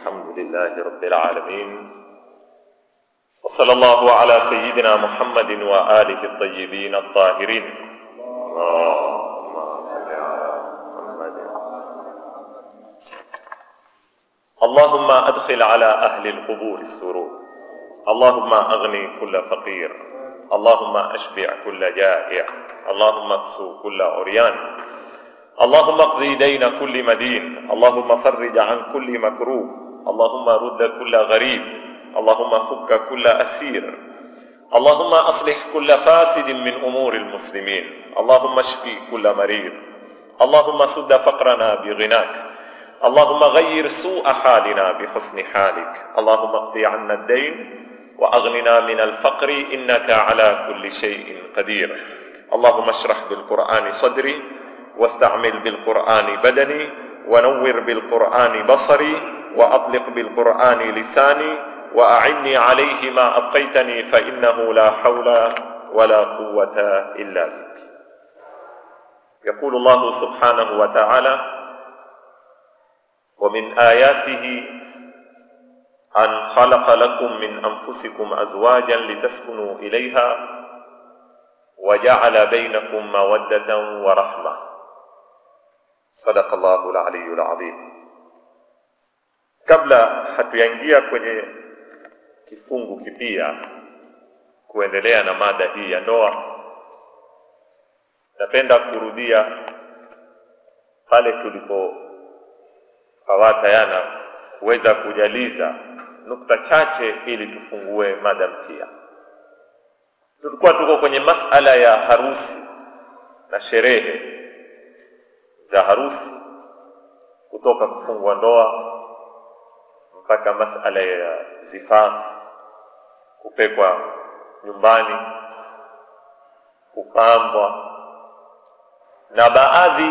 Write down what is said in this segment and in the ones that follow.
الحمد لله رب العالمين وصلى الله على سيدنا محمد وآله الطيبين الطاهرين اللهم صل على محمد اللهم أدخل على أهل القبور السرور اللهم أغني كل فقير اللهم أشبع كل جائع اللهم اكسو كل عريان اللهم اقضي دين كل مدين اللهم فرج عن كل مكروه اللهم رد كل غريب اللهم فك كل أسير اللهم أصلح كل فاسد من أمور المسلمين اللهم اشفي كل مريض اللهم سد فقرنا بغناك اللهم غير سوء حالنا بحسن حالك اللهم اقضي عنا الدين وأغننا من الفقر إنك على كل شيء قدير اللهم اشرح بالقرآن صدري واستعمل بالقرآن بدني ونور بالقرآن بصري وأطلق بالقرآن لساني وأعني عليه ما أبقيتني فإنه لا حول ولا قوة إلا بك يقول الله سبحانه وتعالى ومن آياته أن خلق لكم من أنفسكم أزواجا لتسكنوا إليها وجعل بينكم مودة ورحمة صدق الله العلي العظيم kabla hatuyaingia kwenye kifungu kipia kuendelea na mada hii ya ndoa napenda kurudia pale tulipofawatayana kuweza kujaliza nukta chache ili tufungue mada mpya tulikuwa tuko kwenye masala ya harusi na sherehe za harusi kutoka kufungwa ndoa mpaka masala ya zifaa kupekwa nyumbani kupambwa na baadhi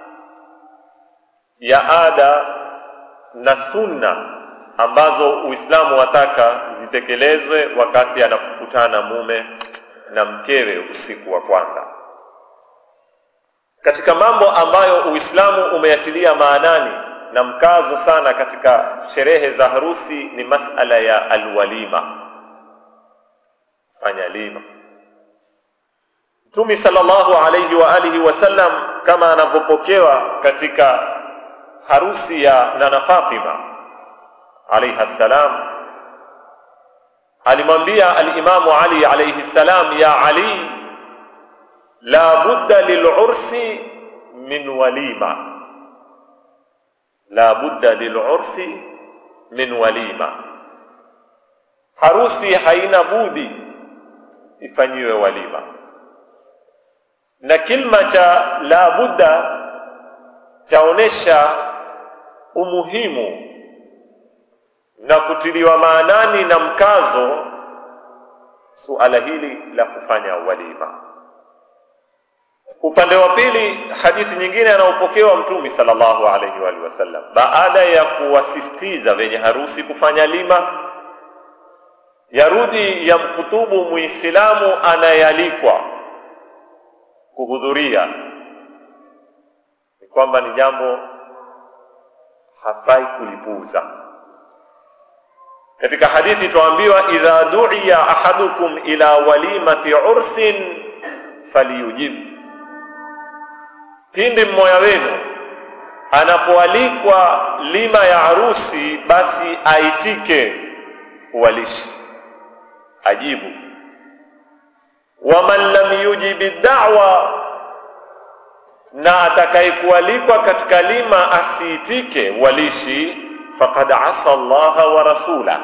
ya ada na sunna ambazo Uislamu wataka zitekelezwe wakati anapokutana mume na mkewe usiku wa kwanza. Katika mambo ambayo Uislamu umeyatilia maanani na mkazo sana katika sherehe za harusi ni masala ya alwalima, fanya lima. Mtume sallallahu alayhi wa alihi wasallam kama anavyopokewa katika harusi ya Nana Fatima alayha salam alimwambia alimamu Ali alayhi salam, ya Ali, la budda lilursi min walima, la budda lilursi min walima, harusi haina budi ifanyiwe walima. Na kilma cha la budda chaonesha umuhimu na kutiliwa maanani na mkazo suala hili la kufanya walima. Upande wa pili, hadithi nyingine anaopokewa Mtume sallallahu alaihi wa alihi wasallam, baada ya kuwasisitiza wenye harusi kufanya lima, yarudi ya mkutubu Muislamu anayealikwa kuhudhuria ni kwamba ni jambo hafai kulipuuza. Katika hadithi tuambiwa, idha du'iya ahadukum ila walimati ursin falyujib, pindi mmoja wenu anapoalikwa lima ya harusi, basi aitike uwalishi, ajibu. Waman lam yujibi da'wa, na atakayekualikwa katika lima asiitike walishi faqad asa Allaha wa rasula,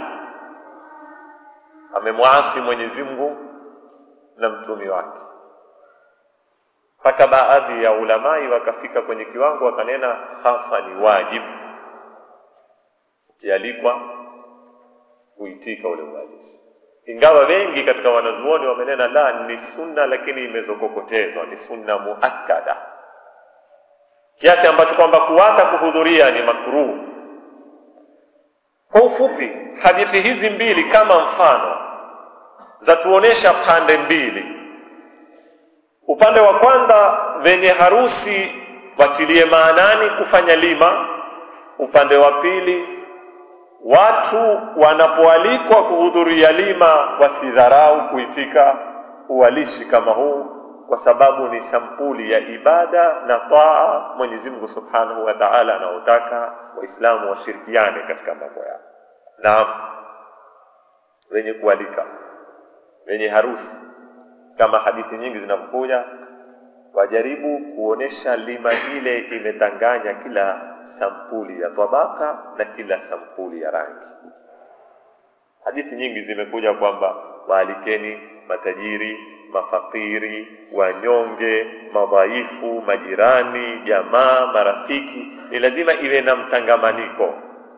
amemwasi Mwenyezi Mungu na mtumi wake. Mpaka baadhi ya ulamai wakafika kwenye kiwango wakanena hasa ni wajibu, ukialikwa kuitika ule uwalishi, ingawa wengi katika wanazuoni wamenena la, ni sunna, lakini imezokokotezwa, ni sunna muakkada, kiasi ambacho kwamba kuwata kuhudhuria ni makruh kwa ufupi, hadithi hizi mbili kama mfano zatuonesha pande mbili. Upande wa kwanza, wenye harusi watilie maanani kufanya lima. Upande wa pili, watu wanapoalikwa kuhudhuria lima wasidharau kuitika uwalishi kama huu kwa sababu ni sampuli ya ibada na taa Mwenyezi Mungu Subhanahu wa Ta'ala anaotaka Waislamu washirikiane katika mambo yao. Naam, wenye kualika, wenye harusi, kama hadithi nyingi zinavyokuja, wajaribu kuonesha lima ile imetanganya kila sampuli ya tabaka na kila sampuli ya rangi. Hadithi nyingi zimekuja kwamba waalikeni matajiri, mafakiri, wanyonge, madhaifu, majirani, jamaa, marafiki. Ni lazima iwe na mtangamaniko,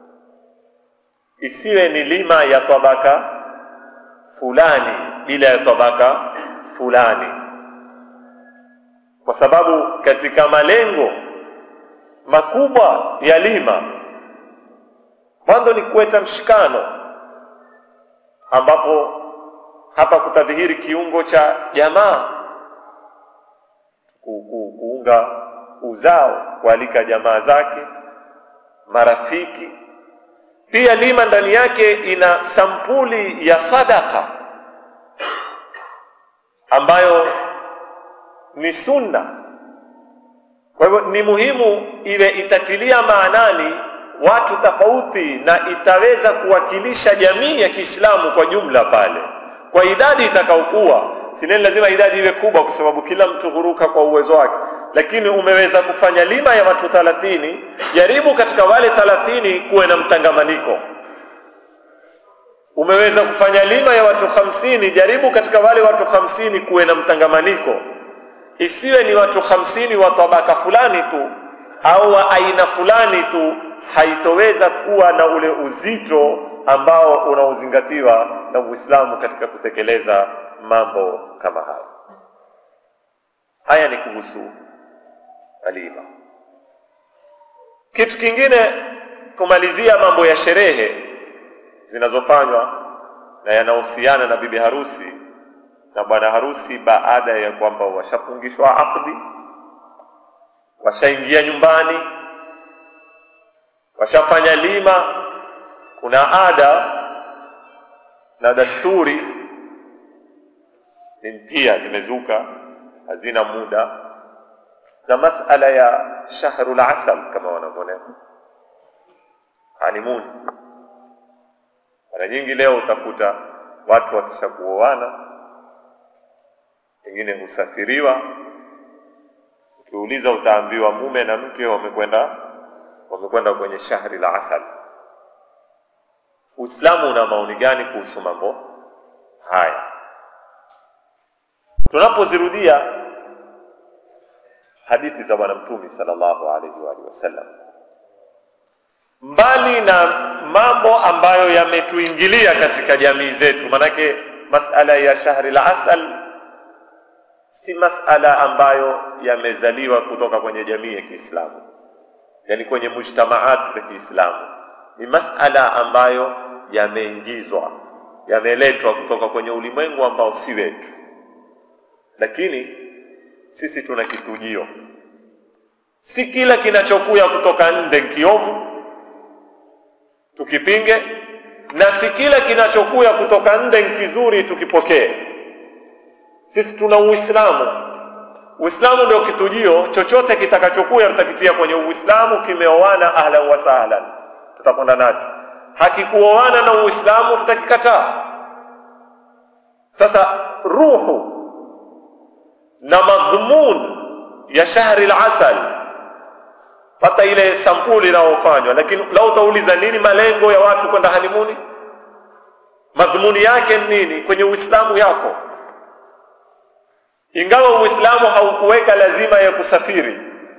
isiwe ni lima ya tabaka fulani bila ya tabaka fulani, kwa sababu katika malengo makubwa ya lima mwanzo ni kuweta mshikano, ambapo hapa kutadhihiri kiungo cha jamaa ku, ku, kuunga uzao, kualika jamaa zake, marafiki. Pia lima ndani yake ina sampuli ya sadaka ambayo ni sunna. Kwa hivyo ni muhimu iwe itatilia maanani watu tofauti na itaweza kuwakilisha jamii ya Kiislamu kwa jumla pale kwa idadi itakaokuwa. Sineni lazima idadi iwe kubwa, kwa sababu kila mtu huruka kwa uwezo wake, lakini umeweza kufanya lima ya watu thalathini, jaribu katika wale thalathini kuwe na mtangamaniko. Umeweza kufanya lima ya watu hamsini, jaribu katika wale watu hamsini kuwe na mtangamaniko, isiwe ni watu hamsini wa tabaka fulani tu au wa aina fulani tu, haitoweza kuwa na ule uzito ambao unaozingatiwa na Uislamu katika kutekeleza mambo kama haya. Haya ni kuhusu alima. Kitu kingine, kumalizia mambo ya sherehe zinazofanywa na yanahusiana na bibi harusi na bwana harusi, baada ya kwamba washafungishwa akdi, washaingia nyumbani, washafanya lima kuna ada na dasturi pia zimezuka, hazina muda za masala ya shahrul asal kama wanavyonena honeymoon. Mara nyingi leo utakuta watu wakisha kuoana, wengine husafiriwa. Ukiuliza utaambiwa mume na mke wamekwenda wamekwenda kwenye shahri la asal. Uislamu una maoni gani kuhusu mambo haya? Tunapozirudia hadithi za Bwana Mtume sallallahu alaihi wa alihi wasallam, mbali na mambo ambayo yametuingilia katika jamii zetu, manake masala ya shahri la asal si masala ambayo yamezaliwa kutoka kwenye jamii ya Kiislamu, yani kwenye mujtamaati za Kiislamu ni masala ambayo yameingizwa yameletwa kutoka kwenye ulimwengu ambao si wetu, lakini sisi tuna kitujio. Si kila kinachokuya kutoka nje kiovu tukipinge, na si kila kinachokuya kutoka nje kizuri tukipokee. Sisi tuna Uislamu. Uislamu ndio kitujio. Chochote kitakachokuya tutakitia kwenye Uislamu, kimeoana ahlan wa sahlan tutakwenda nacho. Hakikuoana na Uislamu tutakikataa. Sasa ruhu na madhumun ya shahri al-asal, pata ile sampuli inayofanywa. Lakini lau utauliza nini malengo ya watu kwenda hanimuni, madhumuni yake ni nini kwenye Uislamu yako, ingawa Uislamu haukuweka lazima ya kusafiri,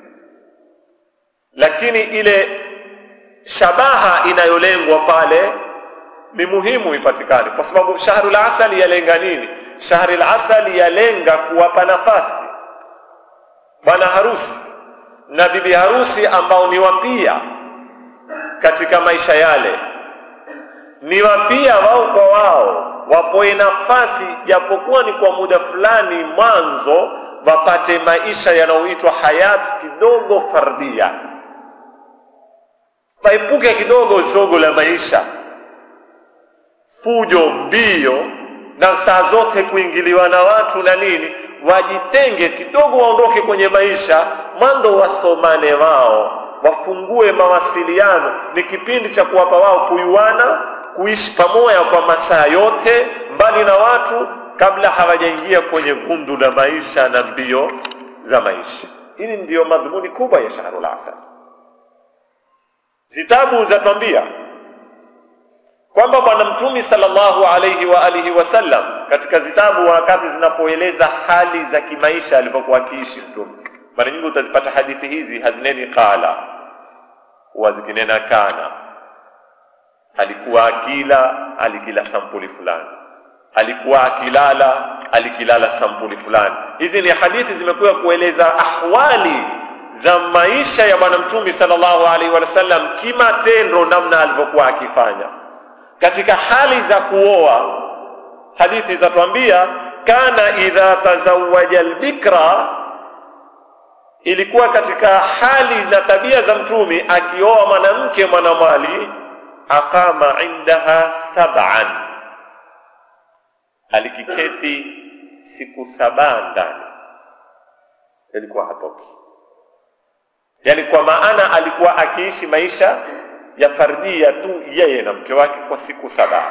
lakini ile shabaha inayolengwa pale ni muhimu ipatikane, kwa sababu shahrul asali yalenga nini? Shahrul asali yalenga kuwapa nafasi bwana harusi na bibi harusi ambao ni wapia katika maisha yale, ni wapia wao kwa wao, wapoe nafasi japokuwa ni kwa muda fulani mwanzo, wapate maisha yanayoitwa hayati kidogo fardia waepuke kidogo zogo la maisha, fujo, mbio na saa zote kuingiliwa na watu na nini, wajitenge kidogo, waondoke kwenye maisha, mwanzo wasomane wao, wafungue mawasiliano. Ni kipindi cha kuwapa wao kuyuana, kuishi pamoja kwa masaa yote, mbali na watu, kabla hawajaingia kwenye vundu la maisha na mbio za maisha. Hili ndiyo madhumuni kubwa ya Shahrul Asal. Zitabu zatwambia kwamba Bwana Mtume sallallahu alayhi wa alihi wasallam katika zitabu wakati zinapoeleza hali za kimaisha alivyokuwa akiishi Mtume, mara nyingi utazipata hadithi hizi hazineni qala, huwa zikinena kana, alikuwa akila, alikila sampuli fulani, alikuwa akilala, alikilala sampuli fulani. Hizi ni hadithi zimekuwa kueleza ahwali za maisha ya Bwana Mtume sallallahu alaihi wasallam kimatendo, namna alivyokuwa akifanya katika hali za kuoa. Hadithi zatuambia kana idha tazawaja albikra, ilikuwa katika hali na tabia za Mtume akioa mwanamke mwanamwali, aqama indaha sab'an, alikiketi siku saba ndani, ilikuwa hatoki yaani kwa maana alikuwa akiishi maisha ya fardia tu yeye na mke wake kwa siku saba.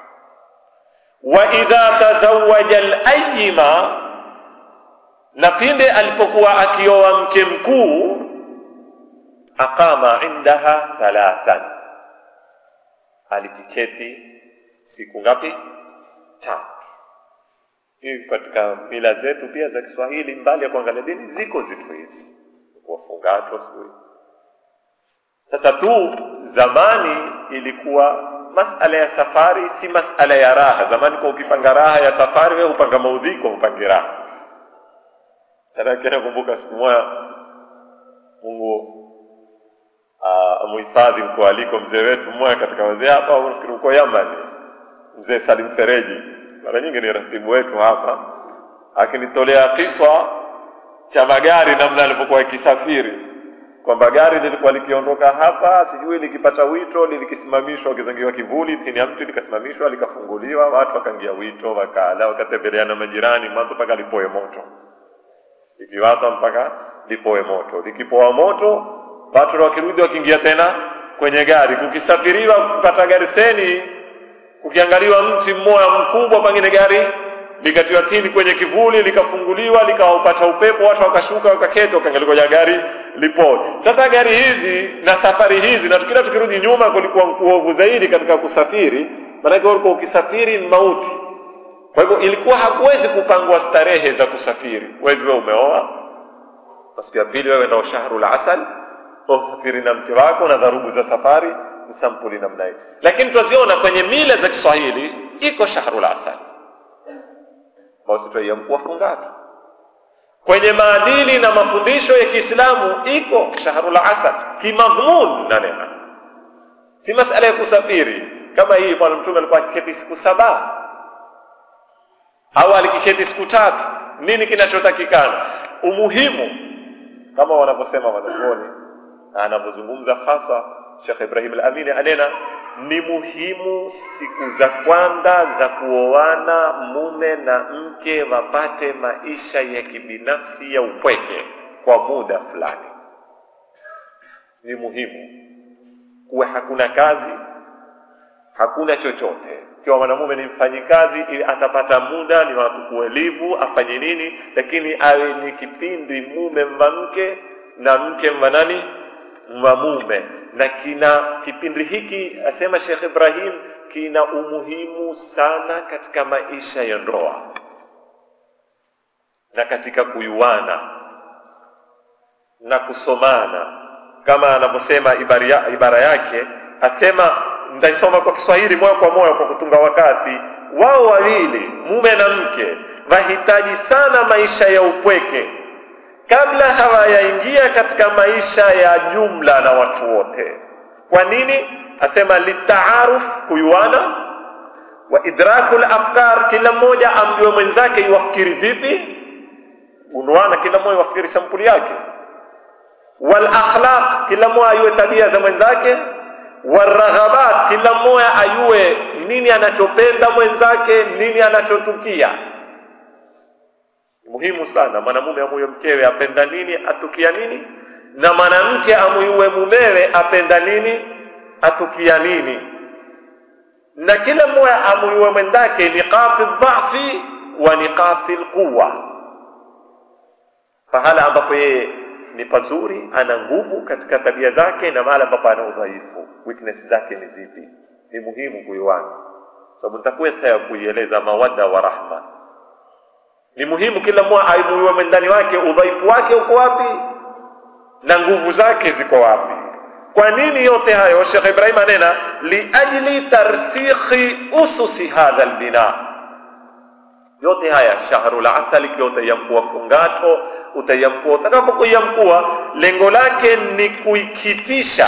Wa idha tazawaja alayima, na pinde alipokuwa akioa mke mkuu, aqama indaha thalathan, alikiketi siku ngapi? Tatu. Hii katika mila zetu pia za Kiswahili, mbali ya kuangalia dini, ziko zitu hizi wafungacho sijui. Sasa tu zamani ilikuwa masala ya safari si masala ya raha. Zamani kwa ukipanga raha ya safari, wewe upanga maudhiko, upange raha. Tanake nakumbuka siku moja, Mungu amuhifadhi mko aliko mzee wetu mmoja katika wazee hapa, nafikiri uko Yamani, mzee Salim Fereji, mara nyingi ni ratibu wetu hapa, akinitolea kiswa cha magari namna alivyokuwa ikisafiri, kwamba gari lilikuwa likiondoka hapa, sijui likipata wito, lilikisimamishwa, wakizangiwa kivuli chini ya mti, likasimamishwa, likafunguliwa, watu wakaingia wito, wakala, wakatembeleana majirani, mwanzo mpaka lipoe moto, likiwata mpaka lipoe moto. Likipoa moto, watu wakirudi, wakiingia tena kwenye gari, kukisafiriwa, kupata gari seni, kukiangaliwa mti mmoja mkubwa, pengine gari likatiwa tini kwenye kivuli likafunguliwa likaupata upepo, watu wakashuka wakaketi, wakaangalia gari lipo. Sasa gari hizi na safari hizi, na tukila tukirudi nyuma, kulikuwa kuovu zaidi katika kusafiri, maanake ulikuwa ukisafiri ni mauti. Kwa hivyo ilikuwa hakuwezi kupangwa starehe za kusafiri. Wezi wewe umeoa, siku ya pili wewe ndio shahrul asal, usafiri na mke wako na dharubu za safari ni sampuli namna hii, lakini twaziona kwenye mila za Kiswahili iko shahrul asal ambao wafungaji kwenye maadili na mafundisho ya Kiislamu iko shahrul asad kimadhmun na neema, si masala ya kusafiri kama hii. Bwana Mtume alikuwa akiketi siku saba au alikiketi siku tatu. Nini kinachotakikana? Umuhimu kama wanavyosema wanazuoni na anavyozungumza hasa Sheikh Ibrahim al-Amini anena ni muhimu siku za kwanza za kuoana mume na mke wapate maisha ya kibinafsi ya upweke kwa muda fulani. Ni muhimu kuwe hakuna kazi, hakuna chochote. Ikiwa mwanamume ni mfanyikazi, ili atapata muda ni watu kuelivu afanye nini, lakini awe ni kipindi mume mva mke na mke mva nani mwa mume na kina kipindi hiki asema Sheikh Ibrahim kina umuhimu sana katika maisha ya ndoa na katika kuyuana na kusomana, kama anavyosema ibara, ibara yake asema, nitaisoma kwa Kiswahili moja kwa moja kwa kutunga wakati. Wao wawili mume na mke wahitaji sana maisha ya upweke kabla hawayaingia katika maisha ya jumla na watu wote. Kwa nini? Asema litaaruf, kuyuana, wa idrakul afkar, kila mmoja amjue mwenzake iwafikiri vipi, unuana, kila mmoja iwafikiri sampuli yake, wal akhlaq, kila mmoja ayue tabia za mwenzake, waraghabat, kila mmoja ayue nini anachopenda mwenzake, nini anachotukia. Muhimu sana mwanamume amuyue mkewe apenda nini, atukia nini, na mwanamke amuyue mumewe apenda nini, atukia nini, na kila mmoja amuyue mwenzake niqati dhafi wa niqati lquwa, pahala ambapo yeye ni pazuri, ana nguvu katika tabia zake, na mahala ambapo ana udhaifu, weakness zake ni zipi. Ni muhimu kuiwana, sababu nitakuwa saa ya kuieleza mawadda wa rahma. Ni muhimu kila mmoja aimuiwe mwendani wake, udhaifu wake uko wapi na nguvu zake ziko wapi. Kwa nini yote hayo? Sheikh Ibrahim anena liajli tarsikhi ususi hadha albina yote haya shahrul asali ikiwa utaiamkua fungato utaiamkua utakapokuiamkua lengo lake ni kuikitisha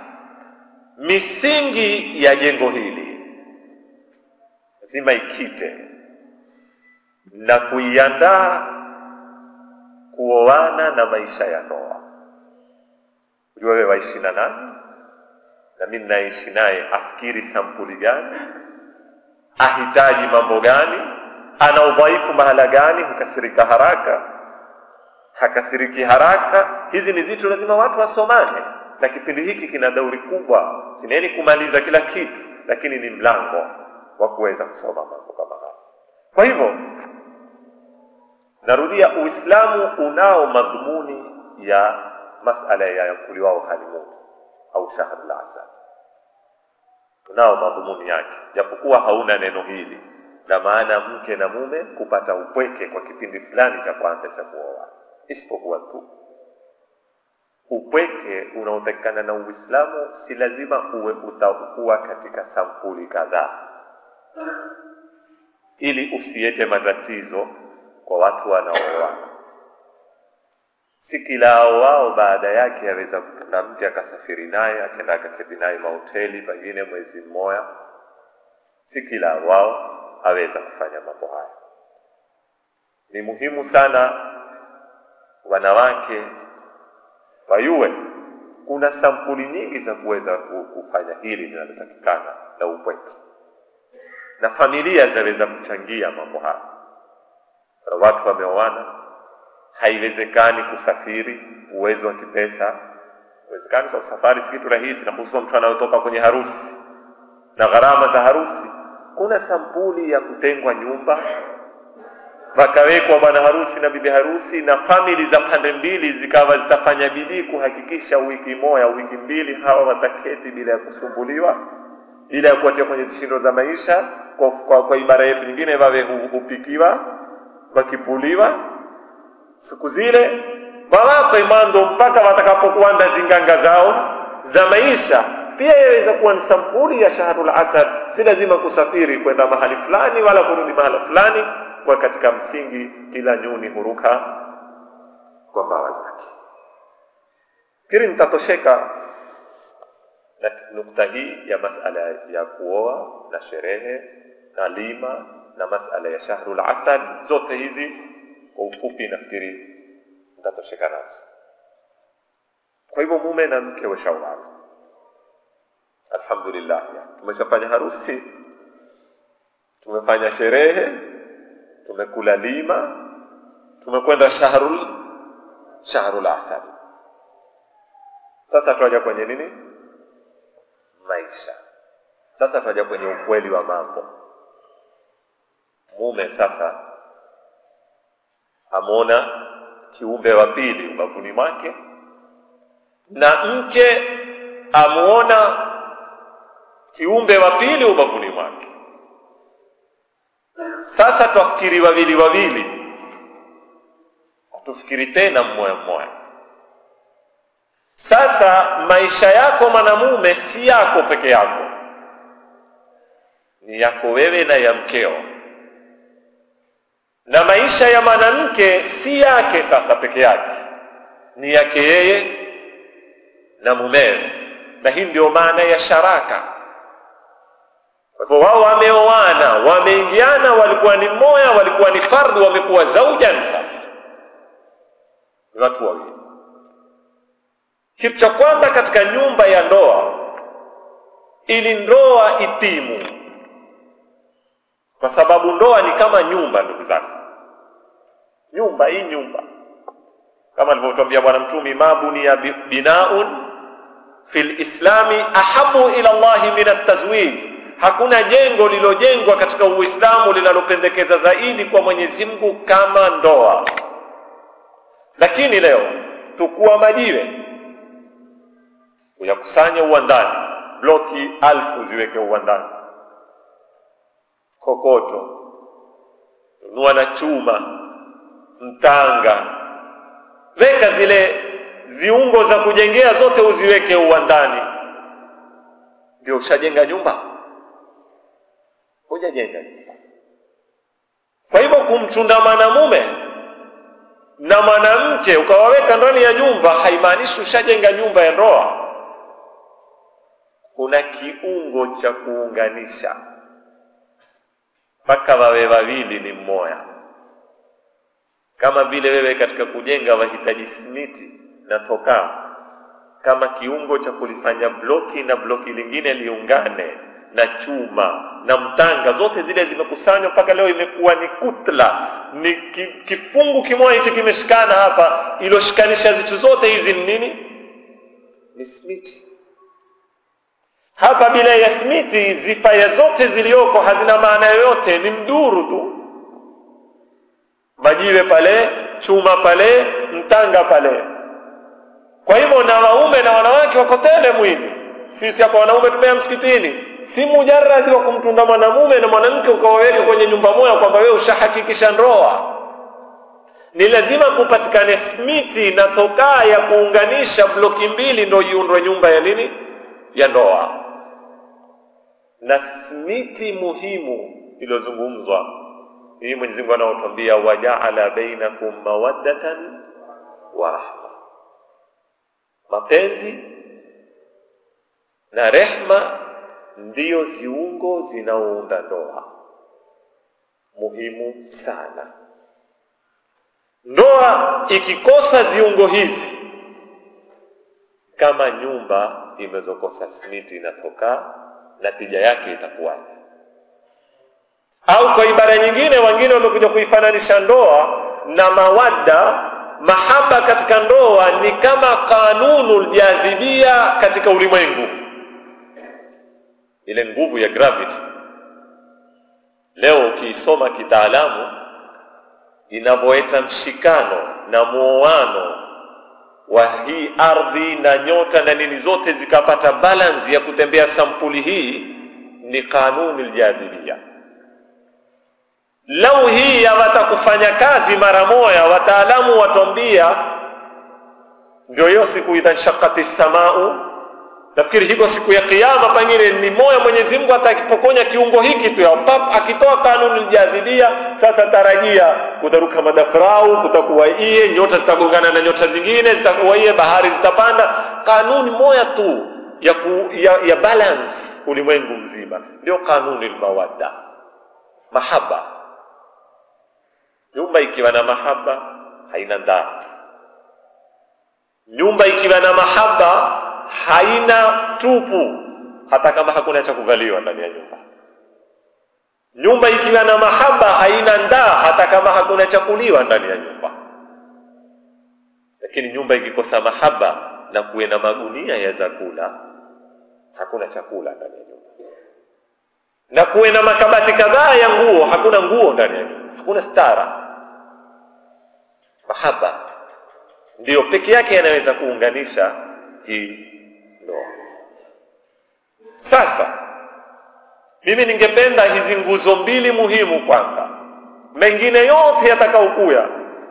misingi ya jengo hili lazima ikite na kuiandaa kuoana na maisha ya ndoa ujua wewe waishi na nani na mimi naishi naye afikiri sampuli gani ahitaji mambo gani ana udhaifu mahala gani, hukasirika haraka, hakasiriki haraka. Hizi ni vitu lazima watu wasomane, na kipindi hiki kina dauri kubwa, sineni kumaliza kila kitu, lakini ni mlango wa kuweza kusoma mambo kama haya. Kwa hivyo narudia, Uislamu unao madhumuni ya masala ya yakuliwao halimuni au shahrul asal, unao madhumuni yake, japokuwa hauna neno hili na maana mke na mume kupata upweke kwa kipindi fulani cha kwanza cha kuoa, isipokuwa tu upweke unaotakikana na Uislamu si lazima uwe utakuwa katika sampuli kadhaa, ili usiete matatizo kwa watu wanaooana. Si kila wao baada yake aweza na mke akasafiri naye akaenda akaketi naye mahoteli pengine mwezi mmoja, si kila wao aweza kufanya mambo haya. Ni muhimu sana wanawake wayue kuna sampuli nyingi za kuweza kufanya hili linalotakikana la upweke, na familia zinaweza kuchangia mambo haya. Watu wameoana, haiwezekani kusafiri, uwezo wa kipesa uwezekani kwa safari si kitu rahisi, na hususan mtu anayotoka kwenye harusi na gharama za harusi kuna sampuli ya kutengwa nyumba, wakawekwa bwana harusi na bibi harusi, na famili za pande mbili zikawa zitafanya bidii kuhakikisha wiki moja wiki mbili hawa wataketi bila ya kusumbuliwa, bila ya kuatia kwenye zishindo za maisha. Kwa, kwa, kwa ibara yetu nyingine, wawe hupikiwa wakipuliwa siku zile wawako imando mpaka watakapokuanda zinganga zao za maisha pia yaweza kuwa ni sampuli ya shahrul asad. Si lazima kusafiri kwenda mahali fulani wala kurudi mahali fulani, kwa katika msingi kila nyuni huruka kwa mbawa zake. Fikiri nitatosheka na nukta hii ya masala ya kuoa na sherehe na lima na masala ya shahrul asad, zote hizi kwa ufupi nafikiri nitatosheka nazo. Kwa hivyo mume na mke washaoana Alhamdulillah, tumeshafanya harusi, tumefanya sherehe, tumekula lima, tumekwenda shahrul shahrul asad. Sasa tuaja kwenye nini? Maisha. Sasa tuaja kwenye ukweli wa mambo. Mume sasa amwona kiumbe wa pili ubavuni mwake, na mke amuona kiumbe wa pili ubavuni mwake. Sasa twafikiri wawili wawili, hatufikiri tena mmoja mmoja. Sasa maisha yako mwanamume si yako peke yako, ni yako wewe na ya mkeo, na maisha ya mwanamke si yake sasa peke yake, ni yake yeye na mumewe, na hii ndio maana ya sharaka. Kwa hivyo wao wameoana, wameingiana, walikuwa ni mmoja, walikuwa ni fardhu, wamekuwa zaujan. Sasa ni watu wawili. Kitu cha kwanza katika nyumba ya ndoa ili ndoa itimu, kwa sababu ndoa ni kama nyumba, ndugu zangu. Nyumba hii nyumba, kama alivyotwambia Bwana Mtume, ma buniya binaun fi lislami ahabu ila llahi min atazwij, hakuna jengo lilojengwa katika Uislamu linalopendekeza zaidi kwa Mwenyezi Mungu kama ndoa. Lakini leo tukua majiwe uyakusanye uwandani, bloki alfu ziweke uwandani, kokoto, nunua na chuma, mtanga, weka zile viungo za kujengea zote uziweke uwandani, ndio ushajenga nyumba? Hujajenga nyumba. Kwa hivyo kumchunda mwanamume na mwanamke ukawaweka ndani ya nyumba haimaanishi ushajenga nyumba ya ndoa. Kuna kiungo cha kuunganisha mpaka wawe wawili ni mmoja, kama vile wewe katika kujenga wahitaji simiti na tokaa kama kiungo cha kulifanya bloki na bloki lingine liungane na chuma na mtanga, zote zile zimekusanywa mpaka leo imekuwa ni kutla, ni ki, kifungu kimoja hichi kimeshikana hapa. Iloshikanisha zitu zote hizi ni nini? Ni simiti. Hapa bila ya simiti, zifaya zote zilioko hazina maana yoyote, ni mduru tu, majiwe pale, chuma pale, mtanga pale. Kwa hivyo na waume na wanawake wako tele mwili. Sisi hapa wanaume tumea msikitini, si mujaradi wa kumtunda mwanamume na mwanamke ukawaweke kwenye nyumba moja kwamba wewe ushahakikisha ndoa. Ni lazima kupatikane smiti na tokaa ya kuunganisha bloki mbili, ndo iundwe nyumba ya nini, ya ndoa. Na smiti muhimu iliyozungumzwa hii, Mwenyezi Mungu anaotwambia wajaala bainakum mawaddatan wa rahma mapenzi na rehma ndiyo ziungo zinaounda ndoa, muhimu sana. Ndoa ikikosa ziungo hizi, kama nyumba imezokosa simiti inatokaa, natija yake itakuwaje? Au kwa ibara nyingine, wengine wamekuja kuifananisha ndoa na mawadda mahaba katika ndoa ni kama kanunu ljadhibia katika ulimwengu, ile nguvu ya gravity. Leo ukiisoma kitaalamu, inavyoleta mshikano na muoano wa hii ardhi na nyota na nini zote zikapata balance ya kutembea sampuli hii, ni kanuni ljadhibia. Lau hii yawata kufanya kazi mara moja, wataalamu watwambia ndio hiyo siku idha nshaqati samau. Nafikiri hiko siku ya Kiyama, pengine ni moya Mwenyezi Mungu atakipokonya kiungo hiki tu ya pap, akitoa kanuni ljadhibia. Sasa tarajia kutaruka madafrau, kutakuwa iye nyota zitagongana na nyota zingine, zitakuwa iye bahari zitapanda. Kanuni moya tu ya, ku, ya, ya balance ulimwengu mzima, ndio kanuni lmawadda, mahaba Nyumba ikiwa na mahaba haina ndaa. Nyumba ikiwa na mahaba haina tupu, hata kama hakuna cha kuvaliwa ndani ya nyumba. Nyumba ikiwa na mahaba haina ndaa, hata kama hakuna cha kuliwa ndani ya nyumba. Lakini nyumba ikikosa mahaba na kuwe na magunia ya chakula, hakuna chakula ndani ya nyumba, na kuwe na makabati kadhaa ya nguo, hakuna nguo ndani ya nyumba, hakuna stara mahaba ndiyo peke yake yanaweza kuunganisha hii ndoa. Sasa mimi ningependa hizi nguzo mbili muhimu kwanza, mengine yote yatakaokuya,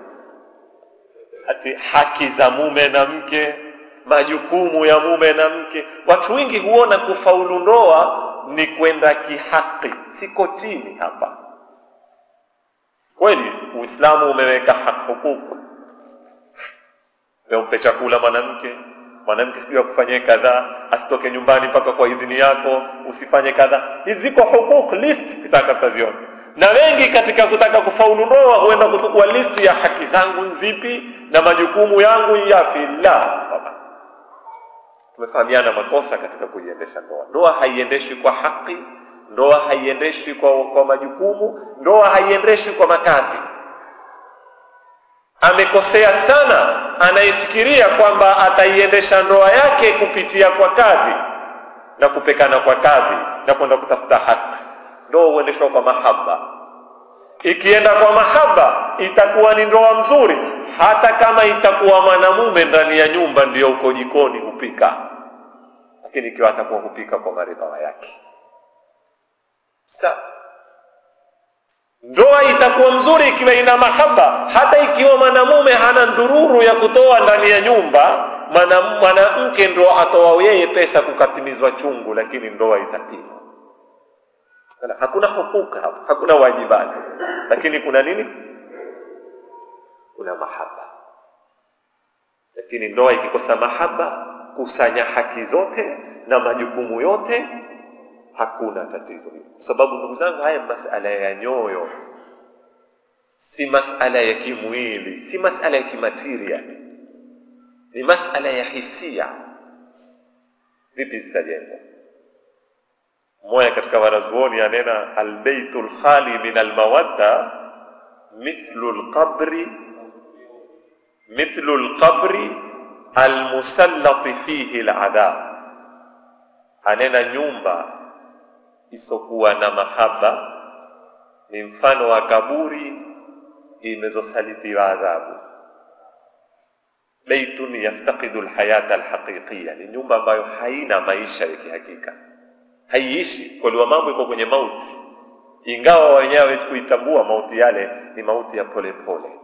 ati haki za mume na mke, majukumu ya mume na mke. Watu wengi huona kufaulu ndoa ni kwenda kihaki, siko chini hapa Kweli Uislamu umeweka haki hukuku, umpe chakula mwanamke, mwanamke sijui akufanyie kadhaa, asitoke nyumbani mpaka kwa idhini yako, usifanye kadhaa. Hizi ziko hukuku list, kitaka taziona. Na wengi katika kutaka kufaulu ndoa huenda kutukua listi ya haki zangu nzipi na majukumu yangu yapi. La, tumefahamiana makosa katika kuiendesha ndoa. Ndoa haiendeshwi kwa haki, ndoa haiendeshwi kwa, kwa majukumu, ndoa haiendeshwi kwa makazi. Amekosea sana anayefikiria kwamba ataiendesha ndoa yake kupitia kwa kazi na kupekana kwa kazi na kwenda kutafuta haki. Ndoa huendeshwa kwa mahaba. Ikienda kwa mahaba itakuwa ni ndoa mzuri, hata kama itakuwa mwanamume ndani ya nyumba ndiyo uko jikoni hupika, lakini ikiwa atakuwa hupika kwa maridhawa yake Sa ndoa itakuwa mzuri ikiwa ina mahaba, hata ikiwa mwanamume hana ndururu ya kutoa ndani ya nyumba, mwanamke ndo atoa yeye pesa kukatimizwa chungu, lakini ndoa itatima. Hakuna hukuka hapo, hakuna wajibati, lakini kuna nini? Kuna mahaba. Lakini ndoa ikikosa mahaba, kusanya haki zote na majukumu yote hakuna tatizo hilo, kwa sababu ndugu zangu, haya masala ya nyoyo, si masala ya kimwili, si masala ya kimateria, ni masala ya hisia. Vipi zitajengwa? Mmoja katika wanazuoni anena, albeitu lkhali min almawadda mithlu lqabri mithlu lqabri almusallati fihi ladhab, anena nyumba isokuwa na mahaba ni mfano wa kaburi imezosalitiwa adhabu. Beitun yaftaqidu lhayata alhaqiqiya, ni nyumba ambayo haina maisha ya kihakika, haiishi kwaliwa, mambo iko kwenye mauti, ingawa wenyewe kuitambua mauti yale ni mauti ya polepole pole.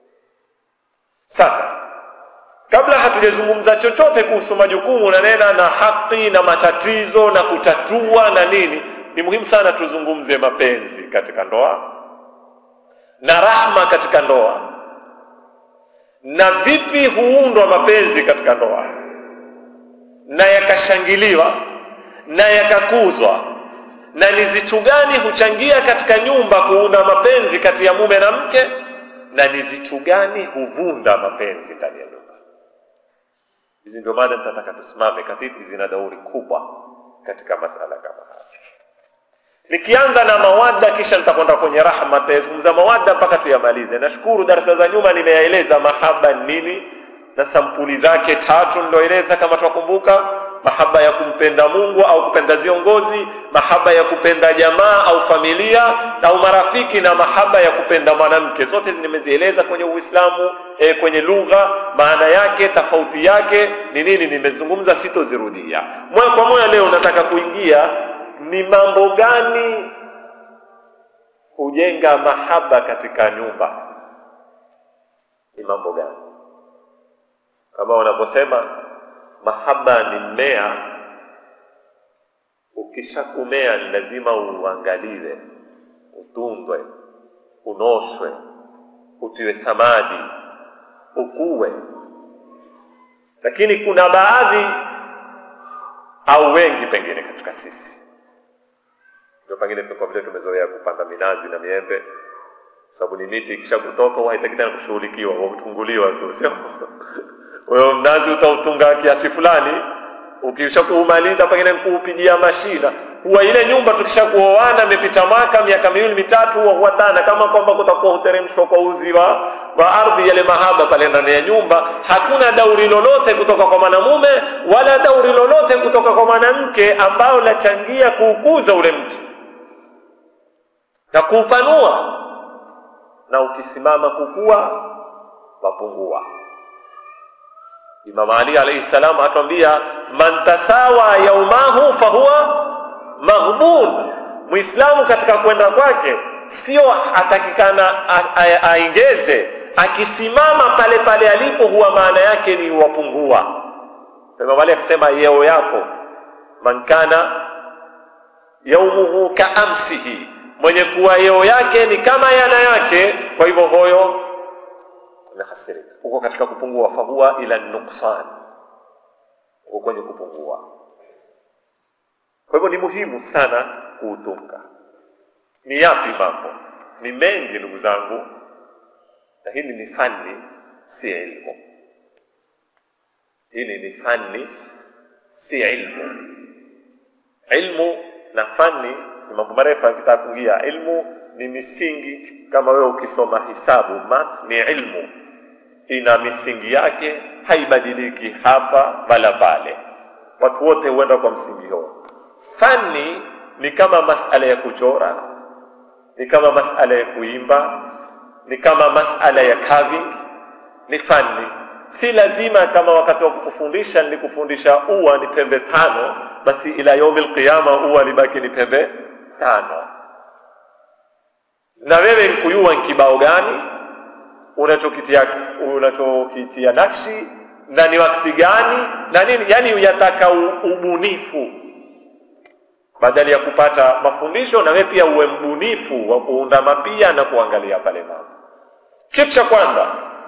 Sasa kabla hatujazungumza chochote kuhusu majukumu na nena na haki na matatizo na kutatua na nini, ni muhimu sana tuzungumze mapenzi katika ndoa na rahma katika ndoa, na vipi huundwa mapenzi katika ndoa na yakashangiliwa na yakakuzwa, na ni zitu gani huchangia katika nyumba kuunda mapenzi kati ya mume na mke, na ni zitu gani huvunda mapenzi ndani ya nyumba. Hizi ndio maana nitataka tusimame katiti, zina dauri kubwa katika masala kama haya. Nikianza na mawadda, kisha nitakwenda kwenye rahma. Tayazungumza mawadda mpaka tuyamalize. Nashukuru darasa za nyuma nimeyaeleza mahaba nini na sampuli zake tatu, niloeleza kama twakumbuka: mahaba ya kumpenda Mungu au kupenda viongozi, mahaba ya kupenda jamaa au familia au marafiki, na mahaba ya kupenda mwanamke. Zote nimezieleza kwenye Uislamu e, kwenye lugha, maana yake, tofauti yake ni nini, nimezungumza, sitozirudia. Moja kwa moja leo nataka kuingia ni mambo gani hujenga mahaba katika nyumba, ni mambo gani? Kama wanavyosema mahaba ni mmea, ukishakumea ni lazima uangaliwe, utundwe, unoshwe, utiwe samadi, ukuwe. Lakini kuna baadhi au wengi pengine katika sisi ndio pengine kwa vile tumezoea kupanda minazi na miembe, sababu ni miti ikisha kutoka huwa haitaki tena kushughulikiwa, wakutunguliwa tu, sio wewe mnazi utautunga kiasi fulani, ukisha kuumaliza pengine kuupigia mashina. Huwa ile nyumba tukisha kuoana, imepita mwaka miaka miwili mitatu, huwa huatana kama kwamba kutakuwa huteremshwa kwa uzi wa wa ardhi, yale mahaba pale ndani ya nyumba. Hakuna dauri lolote kutoka kwa mwanamume wala dauri lolote kutoka kwa mwanamke ambao lachangia kuukuza ule mti na kuupanua, na ukisimama kukua wapungua. Imam Ali alayhi salam atuambia, man tasawa yaumahu fahuwa maghbun. Muislamu katika kwenda kwake sio atakikana aingeze, akisimama pale pale alipo, huwa maana yake ni wapungua. Imam Ali akisema yeo yako, man kana yaumuhu kaamsihi mwenye kuwa yeo yake ni kama yana yake, kwa hivyo hoyo umehasirika, uko katika kupungua. Fahuwa ila nuksan, uko kwenye kupungua. Kwa hivyo ni muhimu sana kuutunga. Ni yapi mambo? Ni mengi ndugu zangu, na hili ni fani, si elimu. Hili ni fani, si ilmu. Ilmu na fani ni mambo marefu akitaka kuingia. Ilmu ni misingi, kama wewe ukisoma hisabu maths, ni ilmu, ina misingi yake, haibadiliki hapa wala pale. Watu wote huenda kwa msingi huo. Fani ni kama masala ya kuchora, ni kama masala ya kuimba, ni kama masala ya carving, ni fani. Si lazima kama wakati wa kukufundisha nilikufundisha ua ni pembe tano, basi ila yaumil qiyama ua libaki ni pembe tano. Na wewe nkuyua nkibao gani unachokitia unachokitia nakshi na ni wakati gani na nini, yani yataka u- ubunifu badala ya kupata mafundisho, na wewe pia uwe mbunifu wa kuunda mapia na kuangalia pale mambo. Kitu cha kwanza,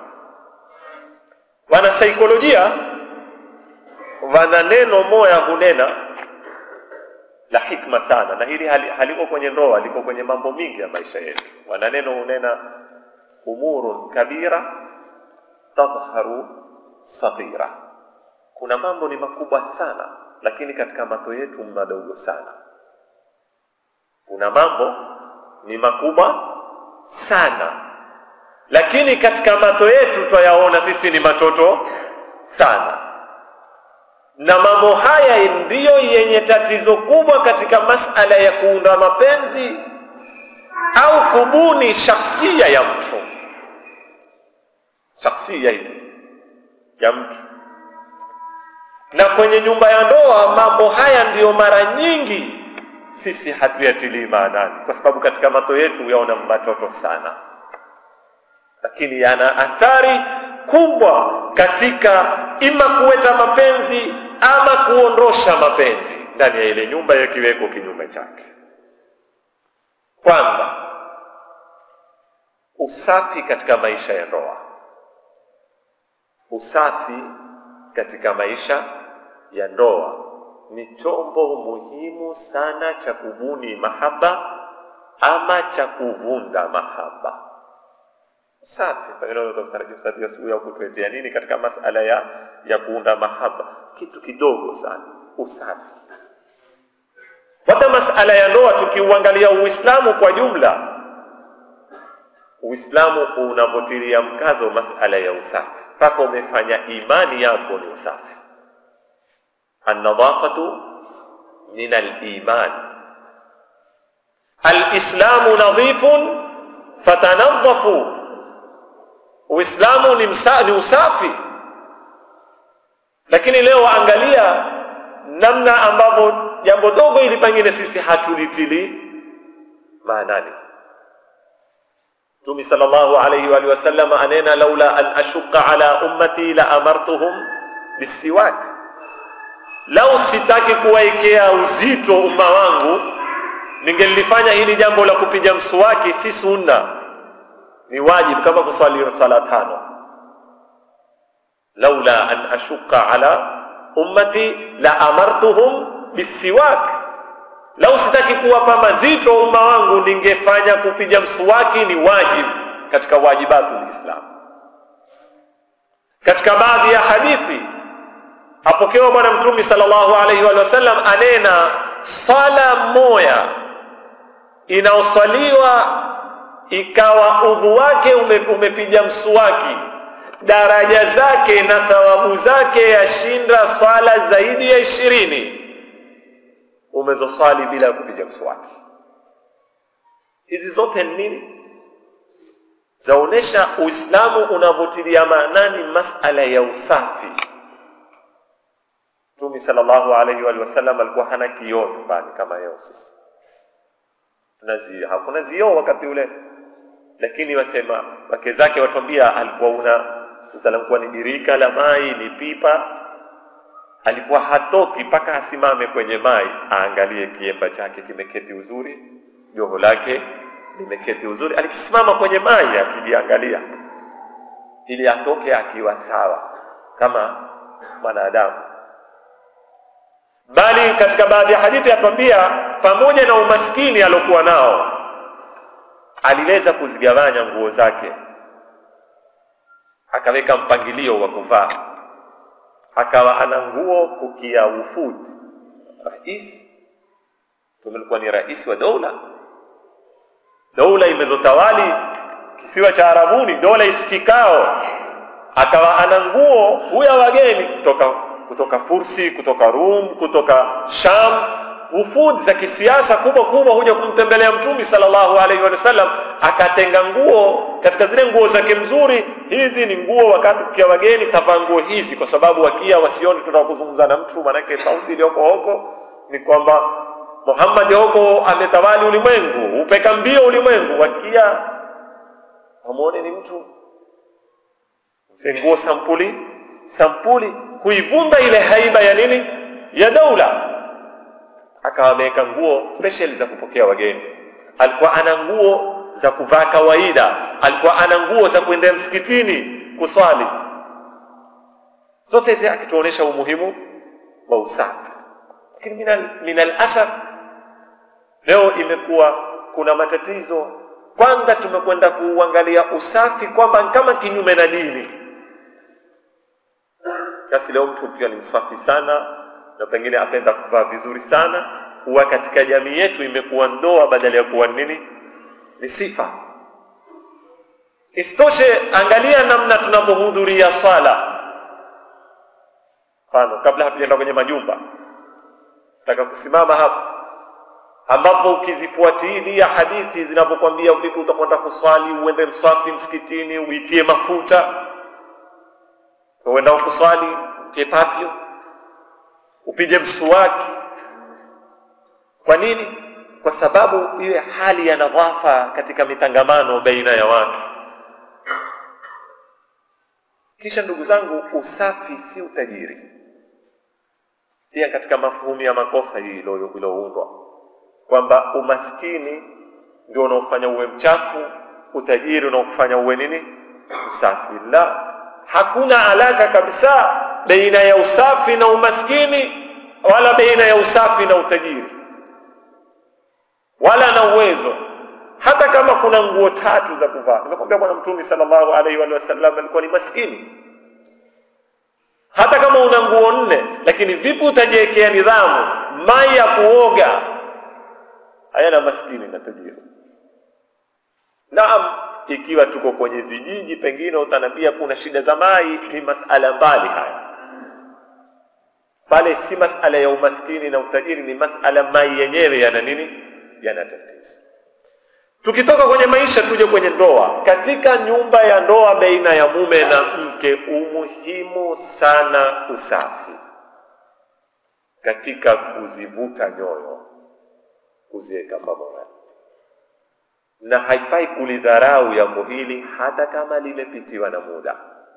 wanasaikolojia wana neno moya hunena la hikma sana, na hili hali- haliko kwenye ndoa, liko kwenye mambo mingi ya maisha yetu. Wana neno hunena umurun kabira tadhharu saghira, kuna mambo ni makubwa sana, lakini katika macho yetu madogo sana. Kuna mambo ni makubwa sana, lakini katika macho yetu twayaona sisi ni matoto sana, na mambo haya ndiyo yenye tatizo kubwa katika masala ya kuunda mapenzi au kubuni shakhsia ya mtu, shakhsia ile ya mtu. Na kwenye nyumba ya ndoa mambo haya ndiyo mara nyingi sisi hatuyatilii maanani, kwa sababu katika macho yetu yaona matoto sana, lakini yana athari kubwa katika ima kuweta mapenzi ama kuondosha mapenzi ndani ya ile nyumba, yakiweko kinyume chake. Kwanza, usafi katika maisha ya ndoa. Usafi katika maisha ya ndoa ni chombo muhimu sana cha kubuni mahaba ama cha kuvunda mahaba. Usafi pengine unaweza kutarajia ustadhi asubuhi au kutuletea nini katika masala ya ya kuunda mahaba, kitu kidogo sana, usafi. Hata masala ya ndoa tukiuangalia Uislamu kwa jumla, Uislamu unavyotilia mkazo masala ya usafi, mpaka umefanya imani yako ni usafi. Annadhafatu min aliman, alislamu nadhifun fatanadhafu, Uislamu ni, msa, ni usafi. Lakini leo angalia namna ambavyo jambo dogo ili pengine sisi hatulitili maanani. Mtume sallallahu alayhi wa alihi wasallam anena, laula an ashuqa ala ummati la amartuhum bisiwak, lau sitaki kuwaekea uzito umma wangu ningelifanya hili jambo la kupiga mswaki, si sunna, ni wajibu kama kuswali swala tano. laula an ashuqa ala ummati la amartuhum bisiwak, lau sitaki kuwapa mazito umma wangu ningefanya kupiga mswaki ni wajibu katika wajibatu lislam. Katika baadhi ya hadithi apokewa Bwana Mtume sallallahu alaihi wa sallam anena, swala moya inaoswaliwa ikawa udhu wake ume, umepiga mswaki daraja zake na thawabu zake yashinda swala zaidi ya ishirini umezoswali bila ya kupiga mswaki. Hizi zote ni nini? Zaonesha Uislamu unavyotilia maanani masala ya usafi. Mtume sallallahu alaihi wa sallam alikuwa hana kioo nyumbani kama leo sisi tunazi, hakuna zioo wakati ule, lakini wasema wake zake watwambia alikuwa una alikuwa ni birika la mai, ni pipa, alikuwa hatoki mpaka asimame kwenye mai aangalie kiemba chake kimeketi uzuri, joho lake limeketi uzuri. Alikisimama kwenye mai akiliangalia, ili atoke akiwa sawa kama mwanadamu. Bali katika baadhi ya hadithi atwambia, pamoja na umaskini aliokuwa nao, aliweza kuzigawanya nguo zake akaweka mpangilio wa kuvaa. akawa ana nguo kukia wufud rais tumelikuwa ni rais wa dola dola imezotawali kisiwa cha arabuni dola isikikao akawa ana nguo huya wageni kutoka kutoka fursi kutoka rum kutoka sham wufud za kisiasa kubwa kubwa huja kumtembelea mtumi sallallahu alaihi wasallam akatenga nguo katika zile nguo zake mzuri hizi ni nguo wakati kukia wageni kavaa nguo hizi kwa sababu wakia wasioni tunataka kuzungumza na mtu maanake sauti iliyoko huko ni kwamba muhammad huko ametawali ulimwengu upeka mbio ulimwengu wakia wamwone ni mtu nguo sampuli sampuli kuivunda ile haiba ya nini ya daula akawa ameweka nguo special za kupokea wageni alikuwa ana nguo za kuvaa kawaida alikuwa ana nguo za kuendea msikitini kuswali zote hizi akituonyesha umuhimu wa usafi lakini minal, minal asaf leo imekuwa kuna matatizo kwanza tumekwenda kuuangalia usafi kwamba kama kinyume na dini basi leo mtu ukiwa ni msafi sana na pengine apenda kuvaa vizuri sana huwa katika jamii yetu imekuwa ndoa badala ya kuwa nini ni sifa isitoshe angalia namna tunavyohudhuria swala mfano kabla hatujaenda kwenye majumba nataka kusimama hapa ambapo ukizifuatilia hadithi zinavyokwambia vipi utakwenda kuswali uende mswafi msikitini uitie mafuta uenda kuswali utie papyo upige msuwaki kwa nini kwa sababu iwe hali ya nadhafa katika mitangamano baina ya watu kisha ndugu zangu usafi si utajiri pia katika mafuhumu ya makosa hii iliyoundwa kwamba umaskini ndio unaofanya uwe mchafu utajiri unaokufanya uwe nini usafi la hakuna alaka kabisa baina ya usafi na umaskini wala baina ya usafi na utajiri wala na uwezo hata kama kuna nguo tatu za kuvaa nimekwambia bwana mtume sallallahu alaihi wa sallam alikuwa ni maskini hata kama una nguo nne lakini vipi utajiwekea nidhamu mai ya kuoga hayana maskini na tajiri naam ikiwa tuko kwenye vijiji pengine utanambia kuna shida za mai ni masala mbali haya pale si masala ya umaskini na utajiri ni masala mai yenyewe yana nini yana tatizo tukitoka kwenye maisha tuje kwenye ndoa katika nyumba ya ndoa baina ya mume na mke umuhimu sana usafi katika kuzivuta nyoyo kuziweka pamoja na haifai kulidharau jambo hili hata kama limepitiwa na muda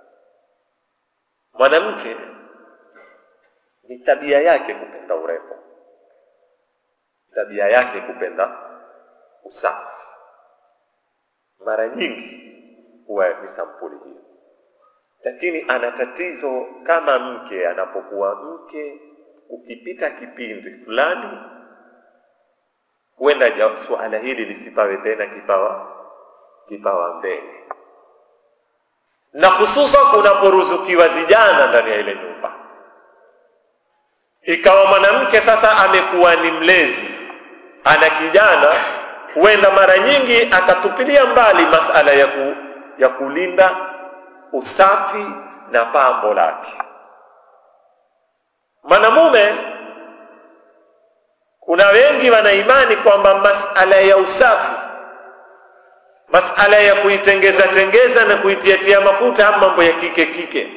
mwanamke ni tabia yake kupenda urembo tabia yake kupenda usafi mara nyingi huwa ni sampuli hiyo lakini ana tatizo kama mke anapokuwa mke ukipita kipindi fulani huenda suala hili lisipawe tena kipawa kipawa mbele na hususan kunaporuzukiwa vijana ndani ya ile nyumba ikawa mwanamke sasa amekuwa ni mlezi ana kijana huenda mara nyingi akatupilia mbali masala ya, ku, ya kulinda usafi na pambo lake mwanamume kuna wengi wanaimani kwamba masala ya usafi masala ya kuitengeza tengeza na kuitiatia mafuta ama mambo ya kike kike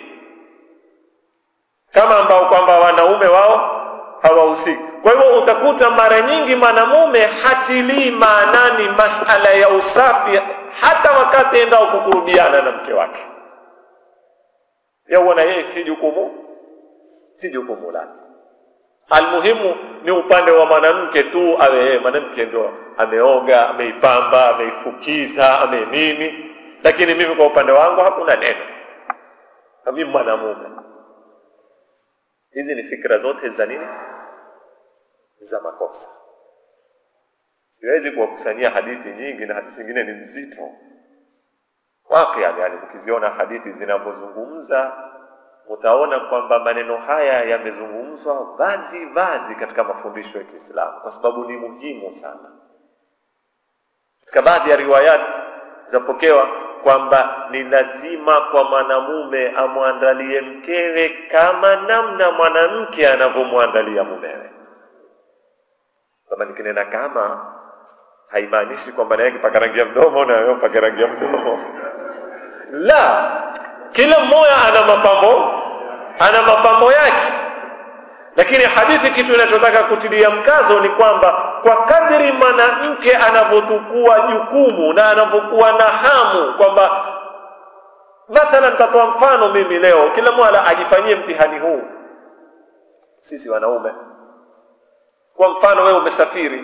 kama ambao kwamba wanaume wao hawahusiki kwa hivyo utakuta mara nyingi mwanamume hatilii maanani masala ya usafi hata wakati endao kukurubiana na mke wake yauona yeye si jukumu si jukumu lake almuhimu ni upande wa mwanamke tu awe yeye mwanamke ndio ameoga ameipamba ameifukiza ame nini lakini mimi kwa upande wangu hakuna neno mimi mwanamume hizi ni fikra zote za nini za makosa siwezi kuwakusanyia hadithi nyingi na hadithi zingine ni mzito wapi yani, yani mkiziona hadithi zinavyozungumza utaona kwamba maneno haya yamezungumzwa vazi vazi katika mafundisho ya Kiislamu kwa sababu ni muhimu sana. Katika baadhi ya riwayati zapokewa kwamba ni lazima kwa mwanamume amwandalie mkewe kama namna mwanamke anavyomwandalia mumewe. Kama nikinena kama, haimaanishi kwamba naye kipaka rangi ya mdomo na wewe upake rangi ya mdomo la, kila mmoja ana mapambo, ana mapambo yake. Lakini hadithi, kitu inachotaka kutilia mkazo ni kwamba kwa kadri mwanamke anavyotukua jukumu na anavyokuwa na hamu kwamba mathalan, nitatoa mfano mimi leo, kila mmoja ajifanyie mtihani huu. Sisi wanaume, kwa mfano, wewe umesafiri,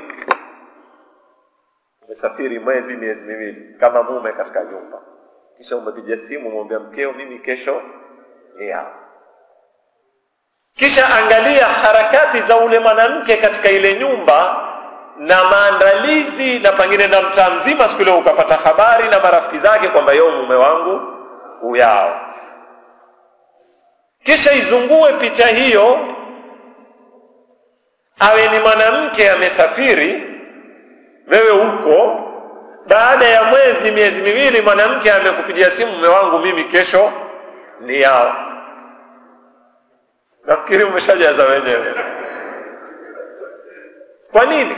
umesafiri mwezi, miezi miwili kama mume katika nyumba, kisha umepiga simu, umwambia mkeo, mimi kesho ni hapa kisha angalia harakati za ule mwanamke katika ile nyumba na maandalizi, na pengine na mtaa mzima, siku ile ukapata habari na marafiki zake kwamba yo mume wangu uyao. Kisha izungue picha hiyo, awe ni mwanamke amesafiri, wewe uko baada ya mwezi miezi miwili, mwanamke amekupigia simu, mume wangu mimi kesho ni yao Nafikiri umeshajaza wenyewe. Kwa nini?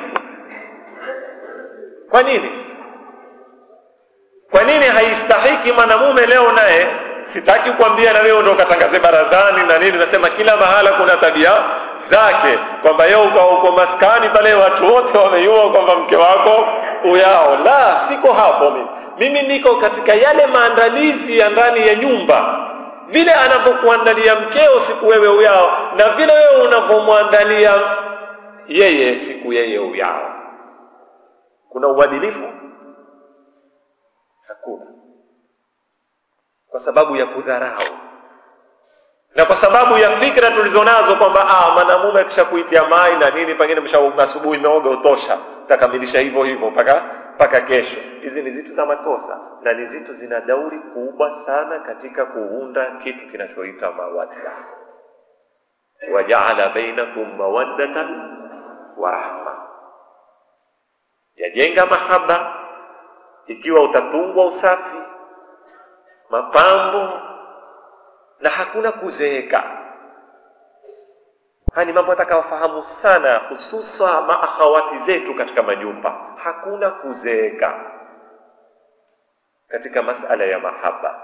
Kwa nini? Kwa nini haistahiki mwanamume leo naye, sitaki kuambia na wewe ndio ukatangaze barazani na nini, nasema kila mahala kuna tabia zake, kwamba yeye uko uko maskani pale, watu wote wamejua kwamba mke wako uyao. La, siko hapo mimi. Mimi niko katika yale maandalizi ya ndani ya nyumba vile anavyokuandalia mkeo siku wewe uyao, na vile wewe unavyomwandalia yeye siku yeye uyao. Kuna uadilifu? Hakuna, kwa sababu ya kudharau na kwa sababu ya fikra tulizonazo kwamba ah, mwanamume akisha kuitia mai na nini, pengine msha asubuhi meoga utosha, utakamilisha hivyo hivyo mpaka mpaka kesho. Hizi ni zitu za makosa na ni zitu zina dauri kubwa sana katika kuunda kitu kinachoitwa mawadda. Wajaala bainakum mawaddatan wa rahma, yajenga mahaba ikiwa utatungwa usafi, mapambo na hakuna kuzeeka. Haya ni mambo atakawafahamu sana, hususa maakhawati zetu katika majumba. Hakuna kuzeeka katika masala ya mahaba,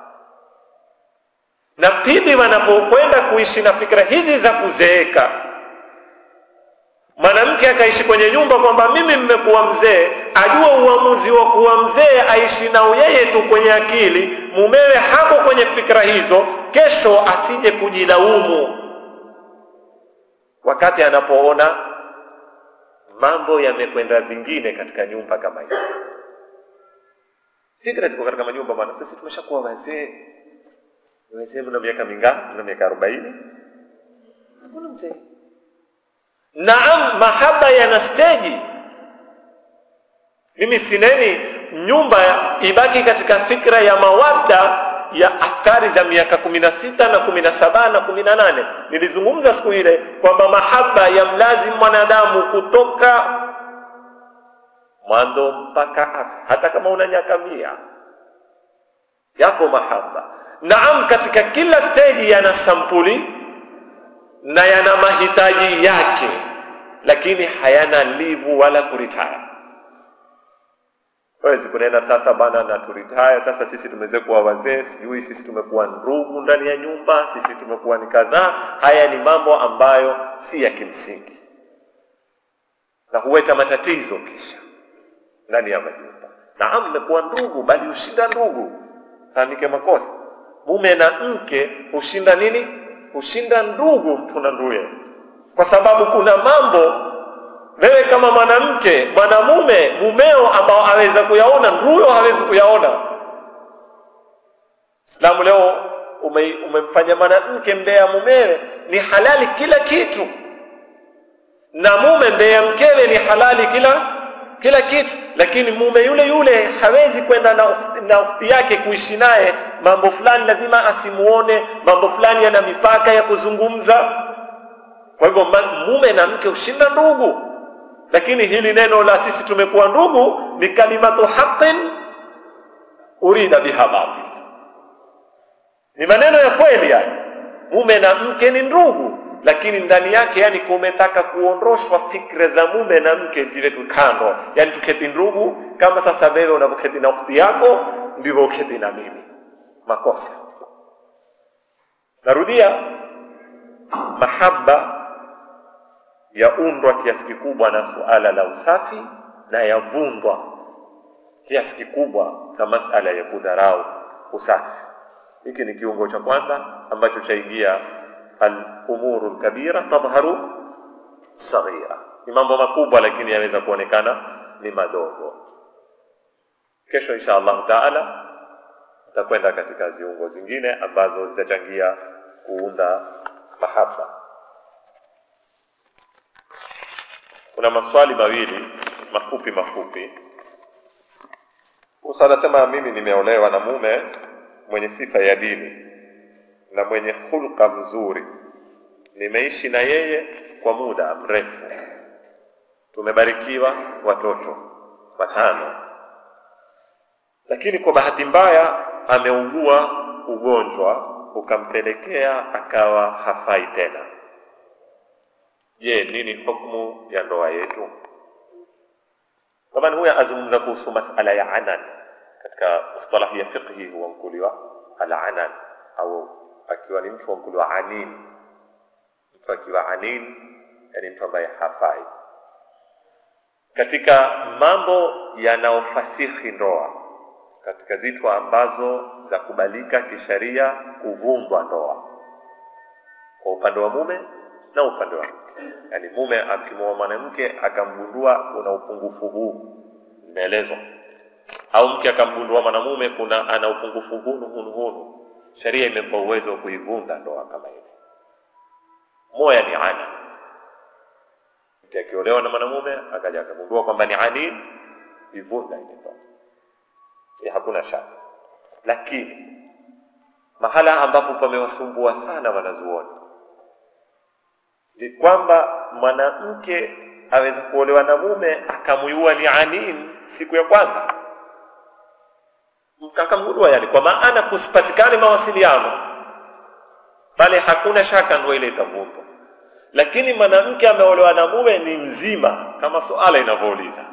na pindi wanapokwenda kuishi na fikra hizi za kuzeeka, mwanamke akaishi kwenye nyumba kwamba mimi mmekuwa mzee, ajua uamuzi wa kuwa mzee aishi nao yeye tu kwenye akili, mumewe hapo kwenye fikra hizo, kesho asije kujilaumu wakati anapoona mambo yamekwenda vingine katika nyumba kama hiyo. Fikra ziko katika manyumba bwana. Sisi tumeshakuwa wazee, wazee, mna miaka mingapi? Mna miaka arobaini? Hakuna mzee. Naam, mahaba yana steji. Mimi sineni nyumba ibaki katika fikra ya mawadda ya afkari za miaka kumi na sita na kumi na saba na kumi na nane nilizungumza siku ile kwamba mahaba ya mlazimu mwanadamu kutoka mwanzo mpaka afi, hata kama una miaka mia yako mahaba. Naam, katika kila steji yana sampuli na yana mahitaji yake, lakini hayana livu wala kuritaya Wezi kunena sasa bana na turitaya sasa, sisi tumeweza kuwa wazee, sijui sisi tumekuwa ndugu ndani ya nyumba, sisi tumekuwa ni kadhaa. Haya ni mambo ambayo si ya kimsingi na huweta matatizo kisha ndani ya majumba. Naam, mmekuwa ndugu, bali hushinda ndugu, fahamike makosa. Mume na mke hushinda nini? Hushinda ndugu, mtu na nduye, kwa sababu kuna mambo wewe kama mwanamke mwanamume mumeo ambao aweza kuyaona nduyo hawezi kuyaona. Islamu leo ume, umemfanya mwanamke mbea mumewe ni halali kila kitu, na mume mbea mkewe ni halali kila kila kitu, lakini mume yule yule hawezi kwenda na, uf- na ukhti yake kuishi naye. Mambo fulani lazima asimuone, mambo fulani yana mipaka ya kuzungumza. Kwa hivyo ma- mume na mke hushinda ndugu, lakini hili neno la sisi tumekuwa ndugu ni kalimatu haqin urida biha batil, ni maneno ya kweli yani, mume na mke ni ndugu, lakini ndani yake yani kumetaka kuondoshwa fikra za mume na mke ziwekwe kando, yani tuketi ndugu kama sasa wewe unavyoketi na ukhti yako ndivyo uketi na mimi. Makosa. Narudia, mahaba yaundwa kiasi kikubwa na suala la usafi na yavundwa kiasi kikubwa na masala ya kudharau usafi. Hiki ni kiungo cha kwanza ambacho chaingia al-umuru al-kabira tadhharu saghira, ni mambo makubwa lakini yaweza kuonekana ni madogo. Kesho insha Allah taala tutakwenda katika ziungo zingine ambazo zitachangia kuunda mahaba. Kuna maswali mawili mafupi mafupi. Musa anasema mimi nimeolewa na mume mwenye sifa ya dini na mwenye hulka mzuri, nimeishi na yeye kwa muda mrefu, tumebarikiwa watoto watano, lakini kwa bahati mbaya ameugua ugonjwa ukampelekea akawa hafai tena. Je, nini hukumu ya ndoa yetu? Taban huya azungumza kuhusu masala ya anan katika mustalahi ya fiqhi huamkuliwa alanan au akiwa ni mtu huamkuliwa anin. Mtu akiwa anin, yani mtu ambaye hafai. Katika mambo yanayofasihi ndoa, katika zitu ambazo za kubalika kisharia kuvundwa ndoa kwa upande wa mume na upande wa mke, yaani mume akimwoa mwanamke akamgundua kuna upungufu huu, zimeelezwa au mke akamgundua mwanamume kuna ana upungufu hunu hunu hunu, sheria imempa uwezo wa kuivunda ndoa kama ile. Moya ni ana, mke akiolewa na mwanamume akaja akagundua kwamba ni anin, ivunda ile ndoa, ya hakuna shaka. Lakini mahala ambapo pamewasumbua sana wanazuoni ni kwamba mwanamke aweza kuolewa na mume akamuiua ni anin siku ya kwanza akamgundua, yani kwa maana kusipatikane mawasiliano pale, hakuna shaka ndoa ile itavundwa. Lakini mwanamke ameolewa na mume ni mzima, kama suala inavyouliza,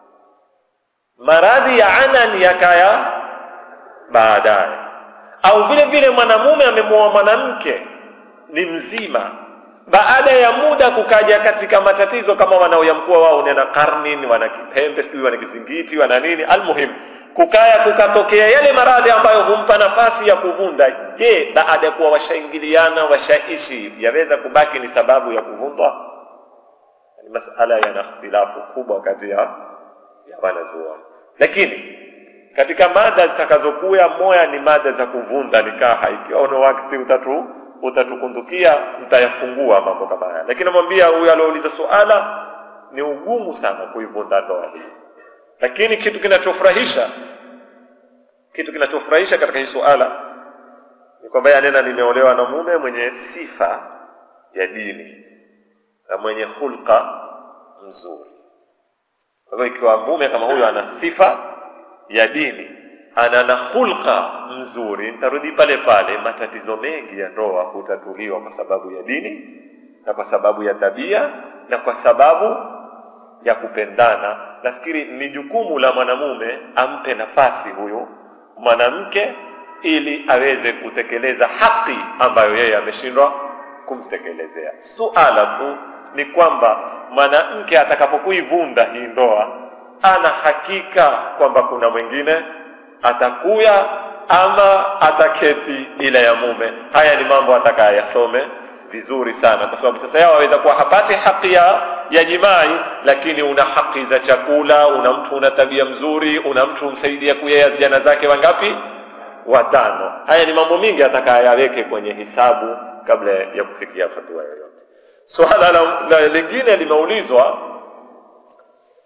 maradhi ya anan yakaya baadaye, au vile vile mwanamume amemwoa mwanamke ni mzima baada ya muda kukaja katika matatizo kama wanaoyamkuwa wao nena karni wana kipembe sijui wana kizingiti wana nini almuhim kukaya kukatokea yale maradhi ambayo humpa nafasi ya kuvunda je baada ya kuwa washaingiliana washaishi yaweza kubaki ni sababu ya kuvundwa ni masala yana ikhtilafu kubwa kati ya ya wanazuoni lakini katika mada zitakazokuya moya ni mada za kuvunda nikaha ikiwa una wakati utatu utatukundukia mtayafungua mambo kama haya lakini namwambia huyu aliouliza suala ni ugumu sana kuivunda ndoa hii lakini kitu kinachofurahisha kitu kinachofurahisha katika hii suala ni kwamba yanena nimeolewa na mume mwenye sifa ya dini na mwenye hulka mzuri kwa hivyo ikiwa mume kama huyo ana sifa ya dini ana na hulka mzuri, nitarudi pale pale, matatizo mengi ya ndoa hutatuliwa kwa sababu ya dini na kwa sababu ya tabia na kwa sababu ya kupendana. Nafikiri ni jukumu la mwanamume ampe nafasi huyu mwanamke ili aweze kutekeleza haki ambayo yeye ameshindwa kumtekelezea. Suala tu ni kwamba mwanamke atakapokuivunda hii ndoa, ana hakika kwamba kuna mwingine atakuya ama ataketi bila ya mume. Haya ni mambo ataka yasome vizuri sana, kwa sababu sasa yao aweza kuwa hapati haki ya, ya jimai, lakini una haki za chakula, una mtu una tabia mzuri, una mtu umsaidia kuyea vijana zake wangapi? Watano. Haya ni mambo mingi ataka yaweke kwenye hisabu kabla ya kufikia fatua yoyote. Swala la, la lingine limeulizwa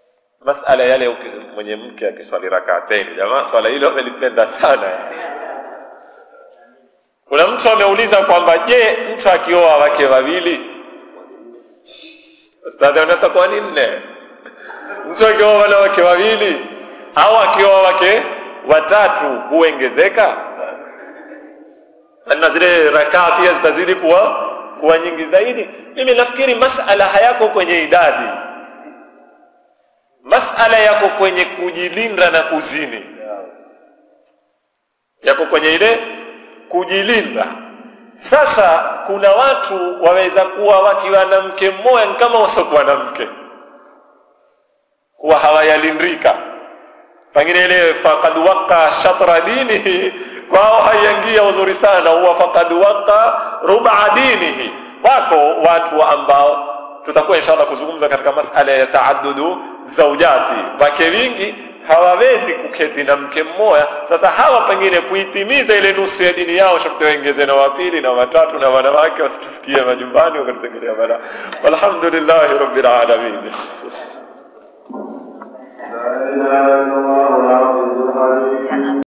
masala yale uki- mwenye mke akiswali rakateni jamaa swala hilo amelipenda sana kuna mtu ameuliza kwamba je mtu akioa wake wawili ustadhi anatakuwa ni nne mtu akioa wanawake wawili au akioa wake watatu huongezeka na zile rakaa pia zitazidi kuwa kuwa nyingi zaidi mimi nafikiri masala hayako kwenye idadi masala yako kwenye kujilinda na kuzini yako kwenye ile kujilinda sasa kuna watu waweza kuwa wakiwa na mke mmoja ni kama wasiokuwa na mke kuwa hawayalindika pengine ile faqad waqa shatra dinihi kwao haiingia uzuri sana huwa faqad waqa ruba dinihi wako watu ambao tutakuwa inshallah kuzungumza katika masala ya taaddudu zaujati wake wingi hawawezi kuketi na mke mmoja sasa hawa pengine kuitimiza ile nusu ya dini yao sharti waongeze na wapili na watatu na wanawake wasitusikie majumbani wakatusengelea bala walhamdulillahi rabbil alamin لا إله